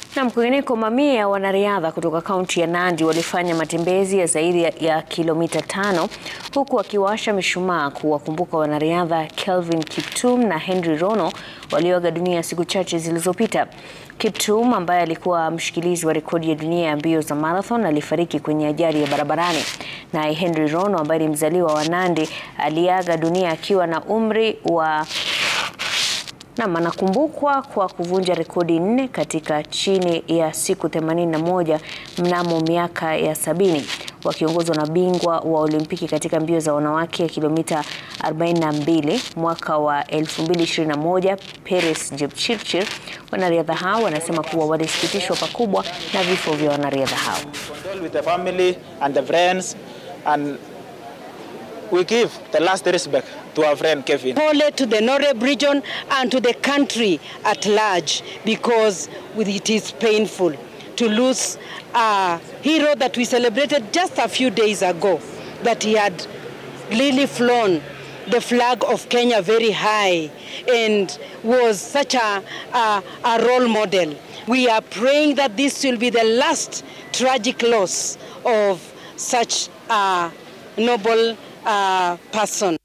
Na kwingineko, mamia ya wanariadha kutoka kaunti ya Nandi walifanya matembezi ya zaidi ya, ya kilomita tano huku wakiwasha mishumaa kuwakumbuka wanariadha Kelvin Kiptum na Henry Rono walioaga dunia siku chache zilizopita. Kiptum ambaye alikuwa mshikilizi wa rekodi ya dunia ya mbio za marathon alifariki kwenye ajali ya barabarani. Naye Henry Rono ambaye ni mzaliwa wa Nandi aliaga dunia akiwa na umri wa Nam anakumbukwa kwa kuvunja rekodi nne katika chini ya siku 81 mnamo miaka ya sabini wakiongozwa na bingwa wa Olimpiki katika mbio za wanawake kilomita 42 mwaka wa 2021 Peres Jepchirchir. Wanariadha hao wanasema kuwa walisikitishwa pakubwa na vifo vya wanariadha hao. condole with the family and the friends and we give the last respect to our friend Kevin. Pole to the Noreb region and to the country at large because it is painful to lose a hero that we celebrated just a few days ago, that he had really flown the flag of Kenya very high and was such a, a, a role model. We are praying that this will be the last tragic loss of such a noble uh, person.